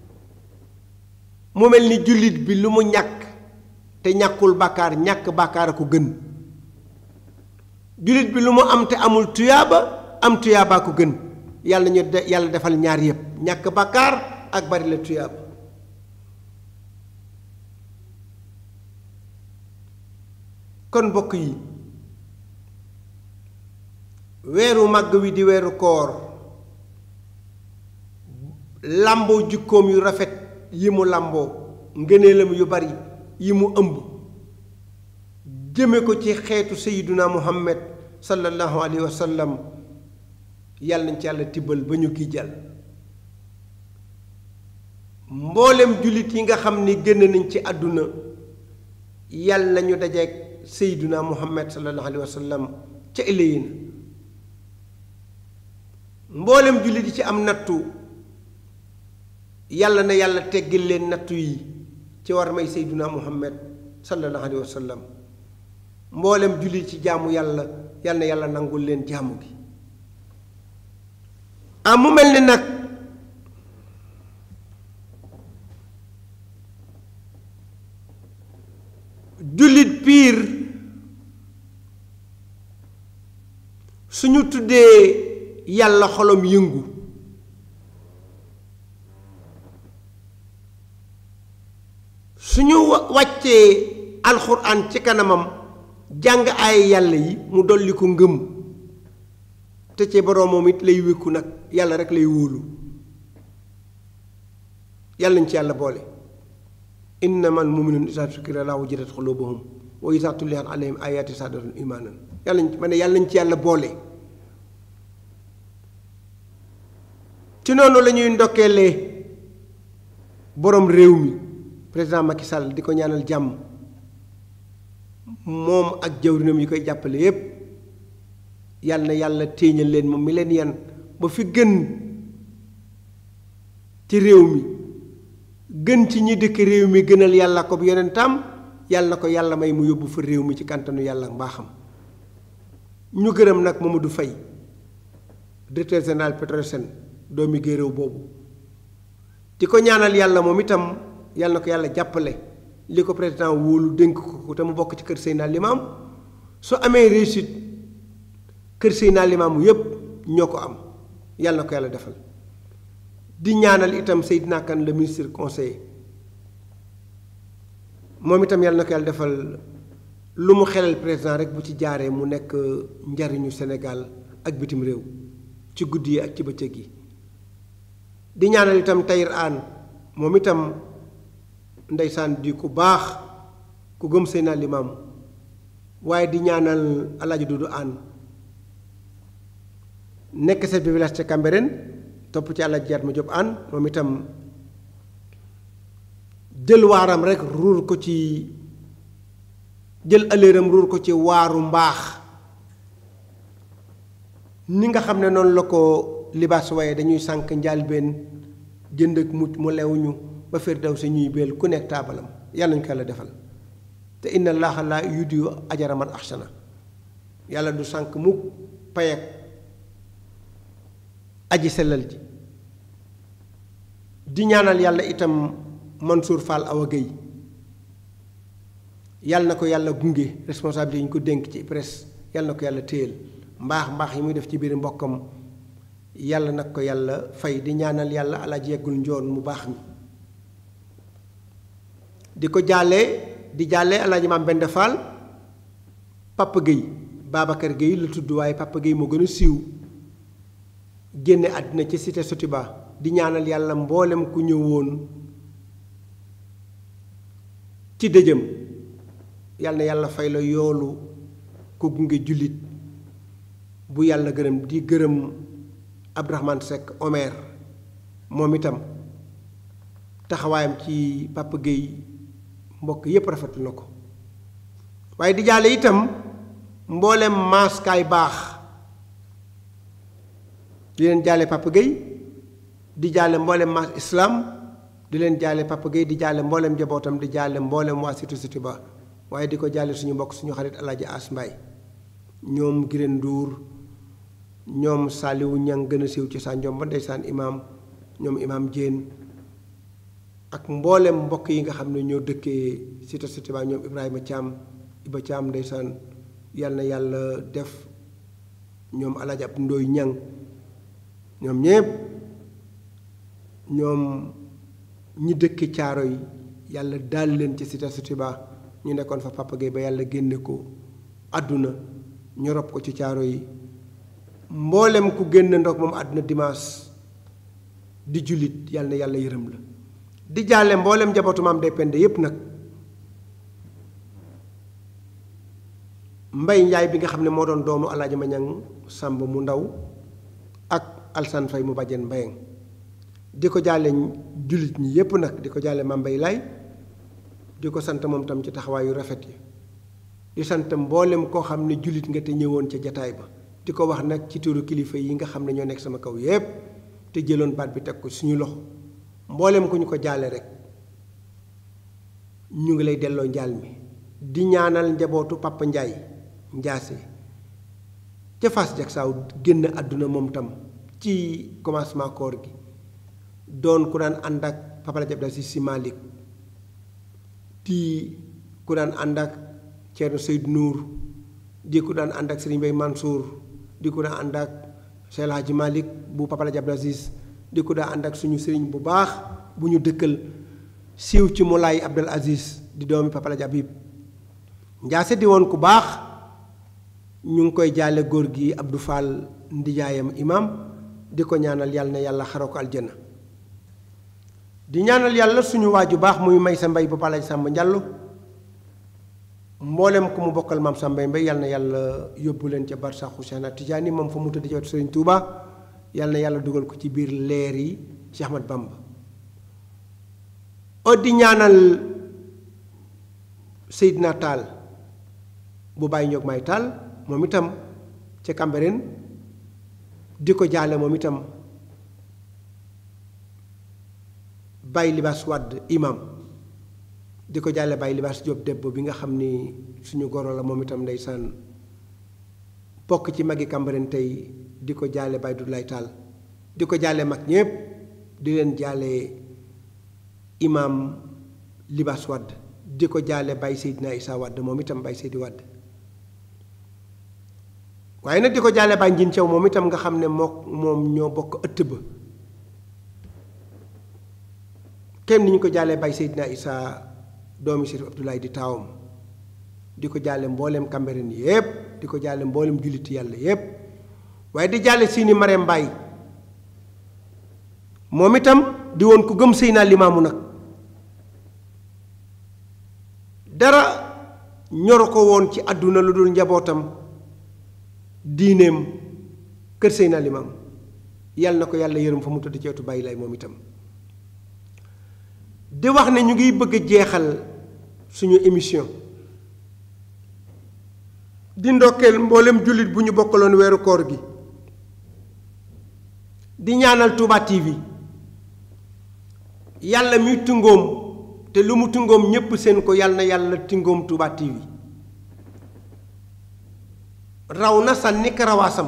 mu mel ni jullit bi lu mu ñàkk te ñàkkul bàkkaar ñàkk bàkkaar a ko gën jullit bi lu mu am te amul tuyaaba am tuyaabaa ko gën yàlla ñu de yàlla defal ñaar yépp ñàkk bàkkaar ak bari la tuyaaba kon mbokk yi weeru màgg wi di weeru koor làmboo jikkoom yu rafet yi mu làmboo ngëneelam yu bari yi mu ëmb jëme ko ci xeetu sayiduna muhammad sallallahu alayhi wa sallam yàlla nañ ci yàlla tibbal ba ñu kii jàll mboolem jullit yi nga xam ni génn nañ ci àdduna yàlla nañu dajeeg sayiduna muhammad sallallahu alayhi wa sallam ca ëllëyin mboolem jullit yi ci am nattu yàlla na yàlla teggil leen nattu yi ci war may seyduna muhammad sallallahu alayhi wa sallam mboolem jullit ci jaamu yàlla yàlla na yàlla nangul leen jaamu gi ah mu mel ni nag jullit piir suñu tuddee yàlla xolom yëngu suñu wàccee alxuraan ci kanamam jàng ay yàlla yi mu dolli ko ngëm te ci boroomam it lay wékku nag yàlla rek lay wóolu yàlla nañ ci yàlla boole innamal mu'minuuna izaa zukira llaahu wajilat quluubuhum wa izaa tuliyat alayhim aayaatu zaadathum iimaanan yàlla nañ ma ne yàlla nañ ci yàlla boole ci noonu la ñuy ndokkeelee boroom réew mi président Macky Sall di ko ñaanal jàmm moom ak jawrinam yi koy jàppale yépp yàlla na yàlla téeñal leen moom mi leen yan ba fi gën ci réew mi gën ci ñi dëkk réew mi gënal yàlla ko yonentam yàlla na ko yàlla may mu yóbbu fa réew mi ci kàntanu yàlla mbaaxam ñu gërëm nag Mamadou Faye directeur général Petrosen doomi géeréw boobu di ko ñaanal yàlla moom itam yàlla na ko yàlla jàppale li ko président wóolu dénk ko te mu bokk ci kër Seydina Limaam su amee réussite kër Seydina Limaam yépp ñoo ko am yàlla na ko yàlla defal di ñaanal itam Seydina Kane le ministre conseiller moom itam yàlla na ko yàlla defal lu mu xelal président rek bu ci jaaree mu nekk njariñu Sénégal ak bitim réew ci guddi yi ak ci bëccëg yi di ñaanal itam Tayir Aan moom itam ndeysaan di ku baax ku gëm Seydina Limaam waaye di ñaanal Alaaji Dudu Aan nekk chef de village ca Cambérène topp ci Alaaji Jaat ma Jóob Aan moom itam jël waaram rek ruur ko ci jël ëllëram ruur ko ci waaru mbaax ni nga xam ne noonu la ko libaas waaye dañuy sànq njaalbeen jënd ak mucc mu lew ñu ba fir daw si ñuy beel ku nekk taabalam yàlla ñu ko yàlla defal te inna allaha la yudiyu ajara man ahsana yàlla du sànq mukk payak aji sellal ji di ñaanal yàlla itam Mansour Fall Awa Gueye yàlla na ko yàlla gunge responsabilité yi ñu ko dénk ci presse yàlla na ko yàlla téyel mbaax mbaax yi muy def ci biir mbokkam yàlla nag ko yàlla fay di ñaanal yàlla alaaji yeggul njoon mu baax mi di ko jàlle di jàlle alaaji maam Bende Fall Papa Gueye Babacar Gueye la tudd waaye Papa Gueye moo gën a siiw génne àddina ci cité Sotiba di ñaanal yàlla mboolem ku ñëwoon ci dëjëm yàlla na yàlla fay la yoolu ku gunge jullit bu yàlla gërëm di gërëm Abdourahmane Seck Omer moom itam taxawaayam ci Papa Gueye mbokk yépp rafetlu na ko waaye di jàlle itam mboolem maaskaay baax di leen jàlle Papa Gueye di jàlle mboolem maas islam di leen jàlle Papa Gueye di jàlle mboolem njabootam di jàlle mboolem waa Cité Sotiba waaye di ko jàlle suñu mbokk suñu xarit Alaaji As Mbaay ñoom Gireen Nduur ñoom Saliwu Ñang gën a siiw ci saa njom ba ndeysaan imaam ñoom imaam Jéen ak mboolem mbokk yi nga xam ne ñoo dëkkee Cité Sotiba ñoom Ibrahima Thiam Iba Thiam ndeysaan yal na yàlla def ñoom Alaaji ab Ndooy Ñang ñoom ñépp ñoom ñi dëkk caaro yi yàlla daal leen ci Cité Sotiba ñu nekkoon fa Papa Gueye ba yàlla génne ko àdduna ñu rob ko ci caaro yi mboolem ku génn ndox moom àdduna dimanche di jullit yàlla na yàlla yërëm la di jàlle mboolem njabootu maam day pende yépp nag mbay njaay bi nga xam ne moo doon doomu alaaji ma ñang sàmb mu ndaw ak alsan fay mu bàjjen mbayeng di ko jàlle jullit ñi yépp nag di ko jàlle maam mbay laay di ko sant moom tam ci taxawaayu rafet yi di sant mboolem koo xam ne jullit nga te ñëwoon ca jataay ba di ko wax nag ci turu kilifa yi nga xam ne ñoo nekk sama kaw yépp te jëloon baat bi teg ko suñu loxo mboolem ku ñu ko jaale rek ñu ngi lay delloo njaal mi di ñaanal njabootu Papa Njaay Njaase ca Fass jak saaw génn àdduna moom tam ci commencement koor gi doon ku daan ànd ak Papa la jab si si Malick di ku daan ànd ak Thierno Seydou Nour di ku daan ànd ak Serigne Bay Mansour di ku daan ànd ak Cheikh El Hadji Malick bu Papa la jab Aziz di ko daa ànd ak suñu sëriñ bu baax bu ñu dëkkal siiw ci Moulay Abdel Aziz di doomi Papa la Habib njaase di woon ku baax ñu ngi koy jaale góor gi Abdou Fall ndijaayam imam di ko ñaanal yàlla na yàlla xaroo ko aljana di ñaanal yàlla suñu waaju baax muy may sa mbay bu Papa la Sàmba Njallu mboolem ku mu bokkal maam sa mbay mbay yàlla na yàlla yóbbu leen ca barsaxu Seexna Tijaani moom fa mu tëdd ci wetu Sëriñ Tuuba yàlla na yàlla dugal ko ci biir leer yi Cheikh Ahmad Bamba o di ñaanal Seydina Taal bu bàyyi ñoog may taal moom itam ca Cambérène di ko jaale moom itam bàyyi libaas wadd imam di ko jaale bàyyi libaas Jóob debbo bi nga xam ni suñu goro la moom itam ndeysaan bokk ci magi Cambérène tey di ko jaale Baye Doudou Taal di ko jaale mag ñépp di leen jaale imaam Libaas Wadd di ko jaale Baye Seydina Issa Wadd moom itam Baye Seydi Wadd waaye nag di ko jaale Baye Njin Thiaw moom itam nga xam ne moo moom ñoo bokk ëtt ba kenn ni ñu ko jaalee Baye Seydina Issa doomi Sërif Abdoulaye di taawam di ko jaale mboolem Cambérène yépp di ko jaale mboolem julliti yàlla yépp waaye di jàlle siini Marème Mbaye moom itam di woon ku gëm Seydina Limaamu nag dara ñoru ko woon ci àdduna lu dul njabootam diineem kër Seydina Limaamu yàlla na ko yàlla yërëm fa mu tëdd ci wetu bàyyi lay moom itam di wax ne ñu ngi bëgg a jeexal suñu émission di ndokkeel mboolem jullit bu ñu bokkaloon weeru koor gi di ñaanal Touba TV yàlla muy tungoom te lu mu tungoom ñépp seen ko yàlla na yàlla tungoom Touba TV raw na sànni karawaasam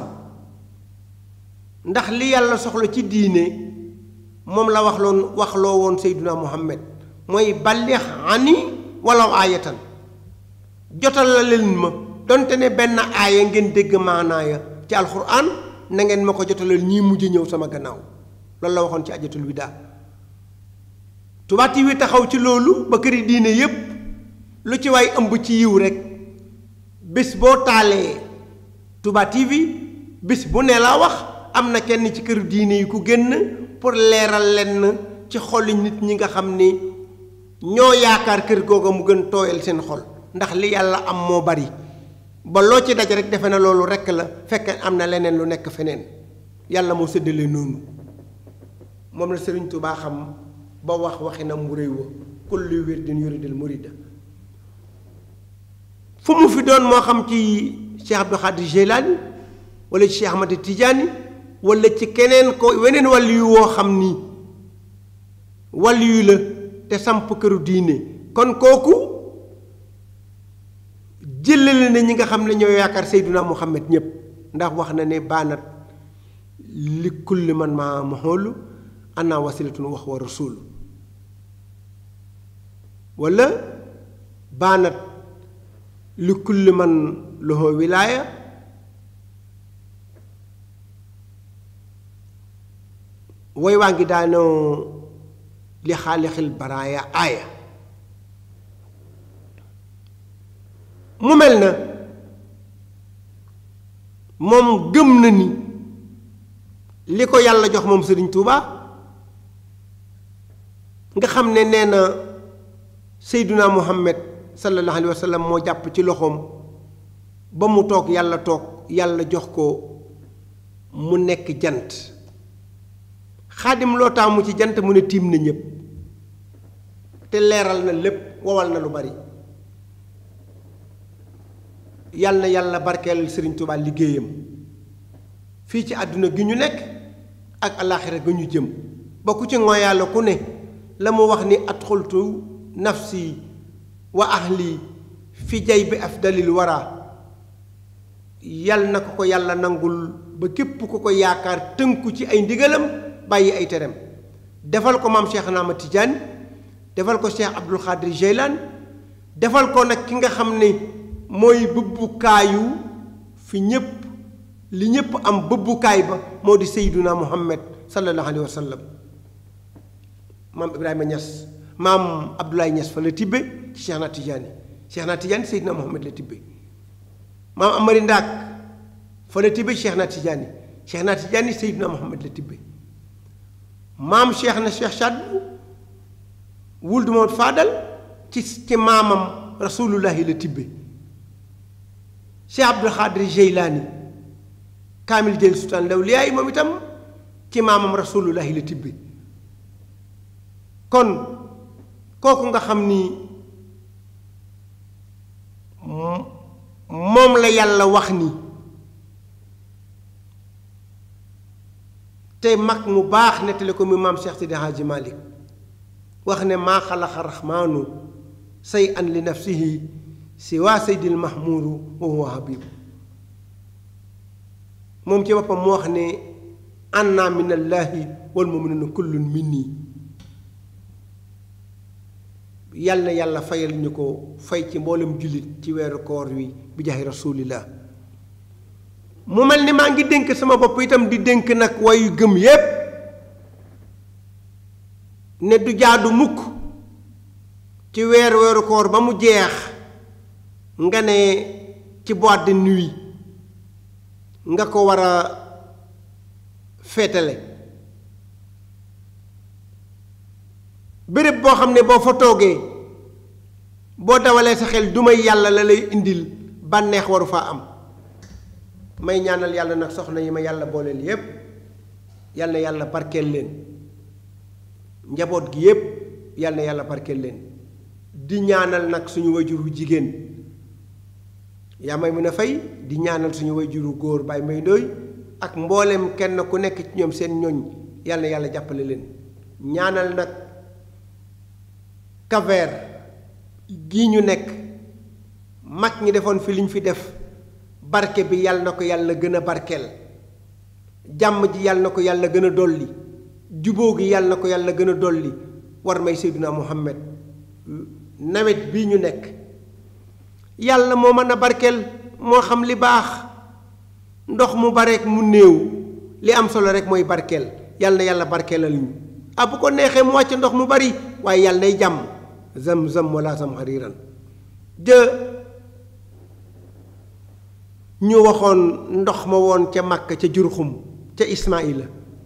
ndax li yàlla soxla ci diine moom la wax loon waxloo woon Seyduna Muhammad mooy ballix ani walaw aayatan jotal la leen ma donte ne benn aaya ngeen dégg maanaaya ci alxuraan na ngeen ma ko jotalal ñii mujj ñëw sama gannaaw loolu la waxoon ci ajatul widaa Touba TV taxaw ci loolu ba këri diine yépp lu ci waay ëmb ci yiw rek bés boo taalee Touba TV bés bu ne laa wax am na kenn ci kër diine yi ku génn pour leeral lenn ci xoli nit ñi nga xam ni ñoo yaakaar kër googa mu gën tooyal seen xol ndax li yàlla am moo bari ba loo ci daj rek defe na loolu rekk la fekk am na leneen lu nekk feneen yàlla moo séddale noonu moom la Sëriñ Tuubaa xam ba wax waxinam mu réy wa kullu wirdin yuridil murida fu mu fi doon moo xam ci Cheikh Abdou Khadir Jeylaani wala ci Cheikh Ahmad Tidiane wala ci keneen ko weneen wàll yu woo xam ni wàll yu la te samp këru diine kon kooku jëlale na ñi nga xam ne ñoo yaakaar Seyduna Muhammad ñépp ndax wax na ne baanat li kulli man ma maxoolu ana wasilatun wax wa rasul wala baanat li kulli man loxo wilaaya woy waa ngi daanoo li xaalixil baraaya aaya mu mel na moom gëm na ni li ko yàlla jox moom Sëriñ Tuuba nga xam ne nee na Seyduna Muhammad sallallahu alayhi wa sallam moo jàpp ci loxoom ba mu toog yàlla toog yàlla jox ko mu nekk jant xaadim loo taamu ci jant mu ne tiim na ñépp te leeral na lépp wowal na lu bari yàlla na yàlla barkeel Sëriñ Tuubaa liggéeyam fii ci àdduna gi ñu nekk ak alaaxira ga ñu jëm ba ku ci ngoyaale ku ne la mu wax ni adxultu nafsi wa ahli fi jay bi afdalil wara yal na ko ko yàlla nangul ba képp ku ko yaakaar tënku ci ay ndigalam bàyyi ay tereem defal ko maam Cheikh Naama Tidiane defal ko Cheikh Abdul Xaadir Jeylaan defal ko nag ki nga xam ne mooy bëbbukaayu fi ñépp li ñépp am bëbbukaay ba moo di Seyduna Muhammad sallallahu alayhi wa sallam maam Ibrahima Niass maam Abdoulaye Niass fa la tibbe ci Cheikh na Tidiane Cheikh na Tidiane Seydina Muhammad la tibbe maam Amari Ndaak fa la tibbe Cheikh na Tidiane Cheikh na Tidiane Seydina Muhammad la tibbe maam Cheikh na Cheikh Sadbu wuldu Mawt Fadal ci ci maamam rasulullahi la tibbe Cheikh Abdul Xaadir Jeylaani kaamil jël sultaan lawliyaa moom itam ci maamam rasulullahi la tibbe kon kooku nga xam ni moom la yàlla wax ni te mag mu baax nettali ko mu maam Cheikh Sidi Hadji Malick wax ne maa xalaqa raxmaanu say an li nafsihi si waa seydil mahmuudu wa huwa habib moom ci boppam mu wax ne anna min allaahi wal muminuna kullun minni yal na yàlla fayal ñu ko fay ci mboolem jullit ci weeru koor wi bi jaxi rasulillah mu mel ni maa ngi dénk sama bopp itam di dénk nag wayu gëm yépp ne du jaadu mukk ci weer weeru koor ba mu jeex nga ne ci boîte de nuit nga ko war a féetale béréb boo xam ne boo fa toogee boo dawalee sa xel du may yàlla la lay indil bànneex waru faa am may ñaanal yàlla nag soxna yi ma yàlla booleel yépp yàlla na yàlla barkeel leen njaboot gi yépp yàlla na yàlla barkeel leen di ñaanal nag suñu wajuru jigéen yaa may mën a fay di ñaanal suñu wajuru góor baay may ndooy ak mboolem kenn ku nekk ci ñoom seen ñoñ yàlla na yàlla jàppale leen ñaanal nag kaver gii ñu nekk mag ñi defoon fi liñ fi def barke bi yàlla na ko yàlla gën a barkeel jàmm ji yàlla na ko yàlla gën a dolli jubóo gi yàlla na ko yàlla gën a dolli war may Seydina Muhammad nawet bii ñu nekk yàlla moo mën a barkeel moo xam li baax ndox mu bareek mu néew li am solo rek mooy barkeel yàlla na yàlla barkeelal ñu ah bu ko neexee mu wàcc ndox mu bari waaye yàlla nay jàmm zam-zam wala zam xariiran jë ñu waxoon ndox ma woon ca Makka ca Jurxum ca Ismaïla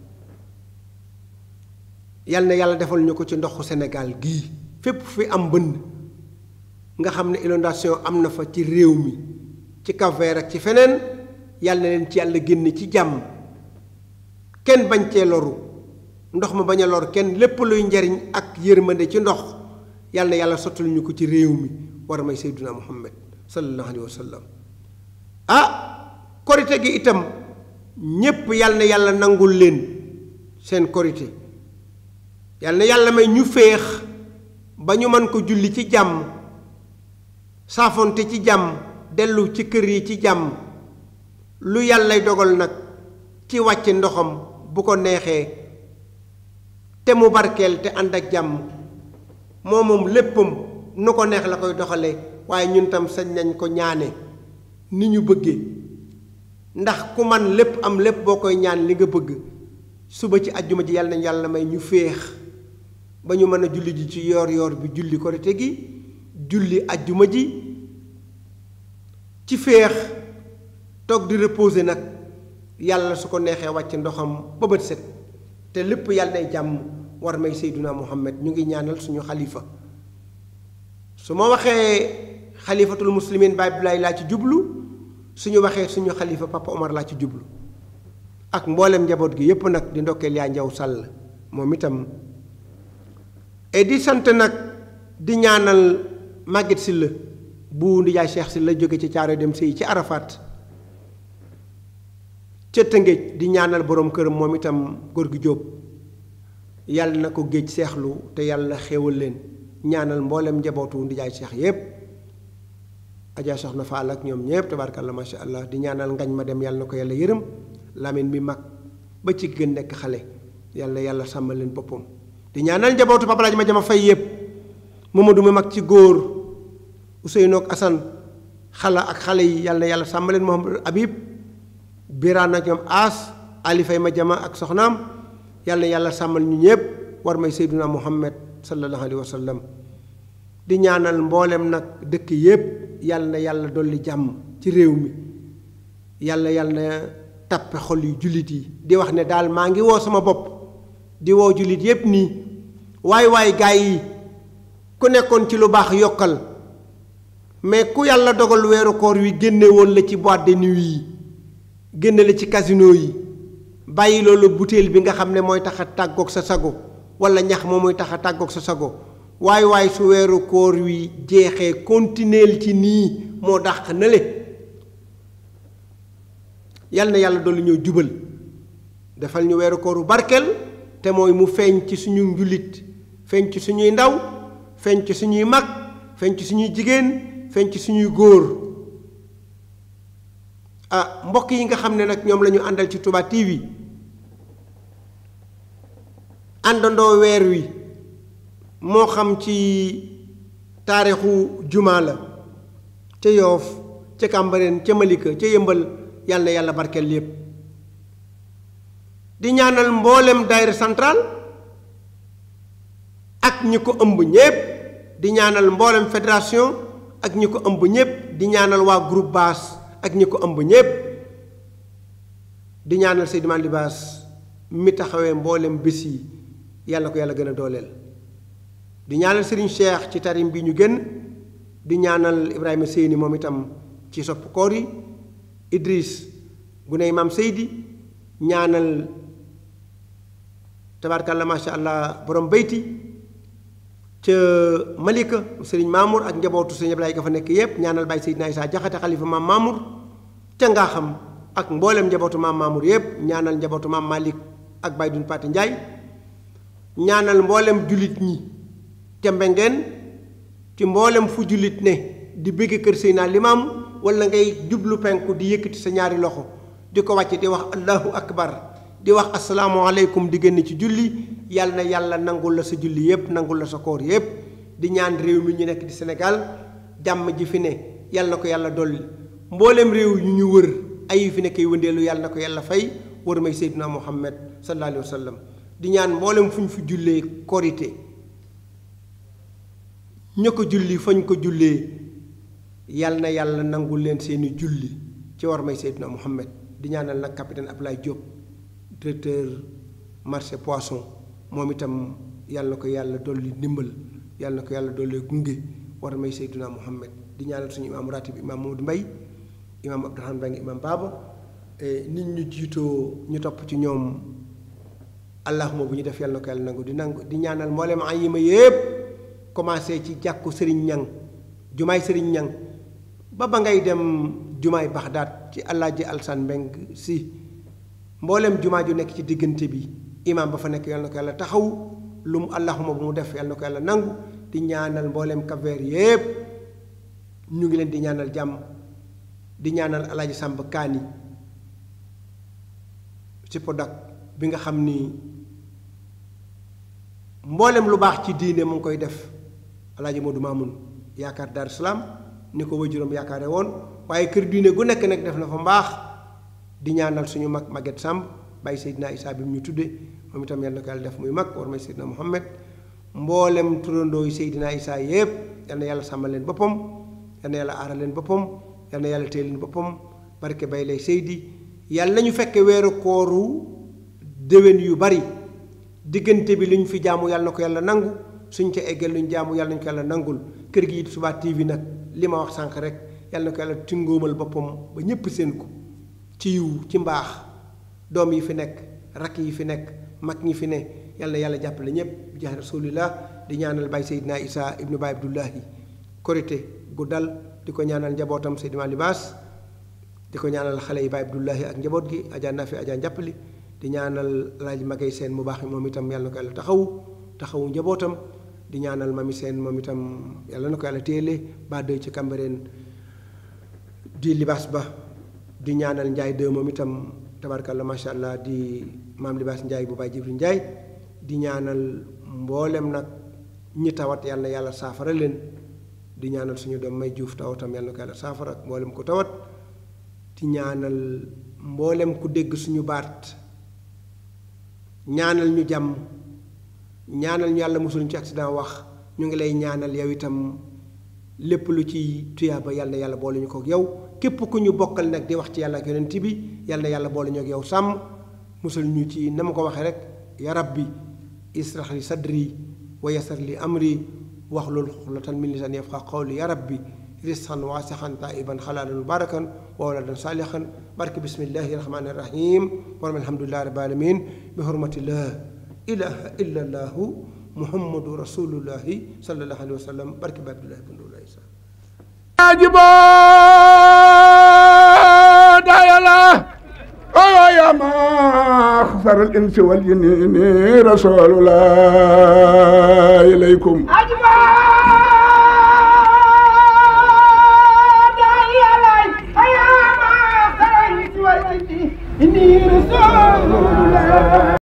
yal na yàlla defal ñu ko ci ndoxu Sénégal gii fépp fi am bënn nga xam ne inondation am na fa ci réew mi ci Cap-Vert ak ci feneen yàlla na leen ci yàlla génn ci jàmm kenn bañ cee loru ndox ma bañ a lor kenn lépp luy njariñ ak yërmande ci ndox yàlla na yàlla sottal ñu ko ci réew mi war a may Seyduna Muhammad sallallahu alayhi wa sallam ah korite gi itam ñépp yàlla na yàlla nangul leen seen korite yàlla na yàlla may ñu féex ba ñu mën ko julli ci jàmm saafonte ci jàmm dellu ci kër yi ci jàmm lu yàllay dogal nag ci wàcc ndoxam bu ko neexee te mu barkeel te ànd ak jàmm moo moom léppam nu ko neex la koy doxale waaye ñun tam sañ nañ ko ñaane ni ñu bëggee ndax ku man lépp am lépp boo koy ñaan li nga bëgg suba ci ajjuma ji yàlla nañ yàlla may ñu féex ba ñu mën a julli ji ci yoor yoor bi julli korite gi julli ajjuma ji ci féex toog di reposer nag yàlla su ko neexee wàcc ndoxam ba bët set te lépp yàlla nay jàmm war may Seyduna Muhammad ñu ngi ñaanal suñu xalifa su ma waxee xalifatul muslimin Baay Abdoulaye laa ci jublu suñu waxee suñu xalifa Papa Omar laa ci jublu ak mboolem njaboot gi yépp nag di ndokkeel yaa njaw sàll moom itam et di sant nag di ñaanal Maguette Sylla bu ndijaay Cheikh Sylla jóge ci caaro dem sëy ci Arafat ca Tëngéej di ñaanal borom këram moom itam góor gi Jóob yàlla na ko géej seexlu te yàlla xéewal leen ñaanal mboolem njabootu ndijaay Cheikh yépp Adja Soxna Faal ak ñoom ñépp tabaarkalla masha allah di ñaanal ngañ ma dem yàlla na ko yàlla yërëm Lamine mi mag ba ci gën nekk xale yàlla yàlla sàmmal leen boppam di ñaanal njabootu Papa Laaj ma jama fay yépp Mamadou mi mag ci góor Ousseynou ak Assane xala ak xale yi yàlla na yàlla sàmmal leen Mohamed Habib Birane ak ñoom As Ali Fay ma jama ak soxnaam yàlla na yàlla sàmmal ñu ñépp war may Seyduna Muhammad sallallahu alayhi wa sallam di ñaanal mboolem nag dëkk yépp yàlla na yàlla dolli jàmm ci réew mi yàlla yàlla na tappe xol yu jullit yi di wax ne daal maa ngi woo sama bopp di woo jullit yépp nii waay waay gaay yi ku nekkoon ci lu baax yokkal mais ku yàlla dogal weeru koor wi génne woon la ci boîte de nuit yi génne la ci casino yi bàyyi loolu butéel bi nga xam ne mooy tax a tàggoog sa sago wala ñax moom mooy tax a tàggoog sa sago waay waay su weeru koor wi jeexee continuer ci nii moo dàq na le yal na yàlla dolli ñëw jubal defal ñu weeru kooru barkeel te mooy mu feeñ ci suñu njullit feeñ ci suñuy ndaw feeñ ci suñuy mag feeñ ci suñuy jigéen feeñ ci suñuy góor ah mbokk yi nga xam ne nag ñoom la ñu àndal ci Touba TV àndandoo weer wi moo xam ci taarixu jumaa la ca yoof ca Cambérène ca Malika ca yëmbal yàlla na yàlla barkeel yépp di ñaanal mboolem daayira central ak ñi ko ëmb ñépp di ñaanal mboolem fédération ak ñi ko ëmb ñépp di ñaanal waa groupe basse ak ñi ko ëmb ñépp di ñaanal Seydina Libaas mi taxawee mboolem bés yi yàlla ko yàlla gën a dooleel di ñaanal Serigne Cheikh ci tarim bi ñu génn di ñaanal Ibrahima Seyni moom itam ci sopp koor yi Idris guney maam Seydi ñaanal tabaarkalla macha allah borom bayti ca Malika Serigne Mamour ak njabootu Serigne Ablaye ga fa nekk yépp ñaanal Baye Seydina Issa Jaxate xalifa maam Mamour ca ngaa xam ak mboolem njabootu maam Mamour yépp ñaanal njabootu maam Malick ak Baye Dun Pati Ndiaye ñaanal mboolem jullit ñi ca mbengeen ci mboolem fu jullit ne di bëgg kër Seydina Limaam wala ngay jublu penku di yëkkati sa ñaari loxo di ko wàcc di wax allahu akbar di wax asalaamualeykum di génn ci julli yàlla na yàlla nangul la sa julli yépp nangul la sa koor yépp di ñaan réew mi ñu nekk di Sénégal jàmm ji fi ne yàlla na ko yàlla dolli mboolem réew yu ñu wër ay fi nekkee wëndeelu yàlla na ko yàlla fay war may Seydina Muhammad sallallahu alayhi wa sallam di ñaan mboolem fu ñu fi jullee korite ña ko julli fañ ko jullee yal na yàlla nangul leen seeni julli ci war may Seydina Muhammad di ñaanal nag capitaine Ablaye Diop directeur marché poisson moom itam yàlla na ko yàlla dolli ndimbal yàlla na ko yàlla dolli gunge war may Seydina Muhammad di ñaanal suñu imaam ratib imaam Mamadou Mbaye imaam Abdourahmane Mbengue imaam Baba nit ñu jiitoo ñu topp ci ñoom allahuma bu ñu def yàlla na ko yàlla nangu di nangu di ñaanal mboolem ay yi ma yépp commencé ci jàkku sëriñ ñang jumaay sëriñ ñang ba ba ngay dem jumaay baxdaat ci alaaji alsan mbeng si mboolem jumaa ju nekk ci diggante bi imaam ba fa nekk yàlla na ko yàlla taxaw lu mu allahuma bu mu def yàlla na ko yàlla nangu di ñaanal mboolem kaveer yépp ñu ngi leen di ñaanal jàmm di ñaanal alaaji sàmb kaani ci Prodac bi nga xam ni mboolem lu baax ci diine mu ngi koy def alaaji Modou Mamoun yaakaar Dar Salaam ni ko wajuram yaakaare woon waaye kër diine gu nekk nag def na fa mbaax di ñaanal suñu mag Maguette Samb bàyyi Seydina Issa bi mu ñu tudde moom itam yal na ko yàlla def muy mag war may Seydina Muhammad mboolem turandoo yi Seydina Issa yépp yal na yàlla sàmmal leen boppam yal na yàlla aaral leen boppam yal na yàlla téye leen boppam barke bay lay Seydi yàlla nañu fekke weeru kooru déwén yu bari diggante bi lu ñu fi jaamu yàlla na ko yàlla nangu suñ ca eggee lu ñu jaamu yàlla nañu ko yàlla nangul kër gi it Touba TV nag li ma wax sànq rek yàlla na ko yàlla tingóomal boppam ba ñépp seen ko ci yiw ci mbaax doom yi fi nekk rakk yi fi nekk mag ñi fi ne yàlla na yàlla jàppale ñépp jaay rasulillah di ñaanal Baye Seydina Issa ibnu Baye Abdullahi korité gu dal di ko ñaanal njabootam Seydina Libaas di ko ñaanal xale yi Baye Abdullahi ak njaboot gi Adja Nafi Adja njàppali di ñaanal laaj magay seen mu baax moom itam yàlla na ko yàlla taxawu taxawu njabootam di ñaanal mami seen moom itam yàlla na ko yàlla téele ba doy ci Cambérène di libaas ba di ñaanal njaay de moom itam tabarkalla macha allah di maam libaas njaay bu baay jibril njaay di ñaanal mboolem nag ñi tawat yàlla na yàlla saafara leen di ñaanal suñu doom may juuf tawatam yàlla na ko yàlla saafara ak mboolem ku tawat di ñaanal mboolem ku dégg suñu baat ñaanal ñu jàmm ñaanal ñu yàlla musul ci accident wax ñu ngi lay ñaanal yow itam lépp lu ci tuyaaba yàlla na yàlla boole ñu ko ak yow képp ku ñu bokkal nag di wax ci yàlla ak yonent bi yàlla na yàlla boole ñu ak yow sàmm musul ñu ci na ma ko waxee rek ya rabbi israh li sadri wa yasar li amri waxlul xullatan min lisan yafqa qawli ya rabbi risqan waasixan taiban xalaalan mubarakan wa waladan saalixan barke bismillahi rahmani rahim waram alhamdulillahi rabbil alamin bi hurmati la ilaha illa allahu muhammadu rasulullahi sallallahu alayhi wa sallam barke bi abdullahi bin dulahi sa ajibo dayala oyo yama خسر الإنس والجن رسول الله إليكم أجمع داعي علي أيام خرجت والجدي إني رسول الله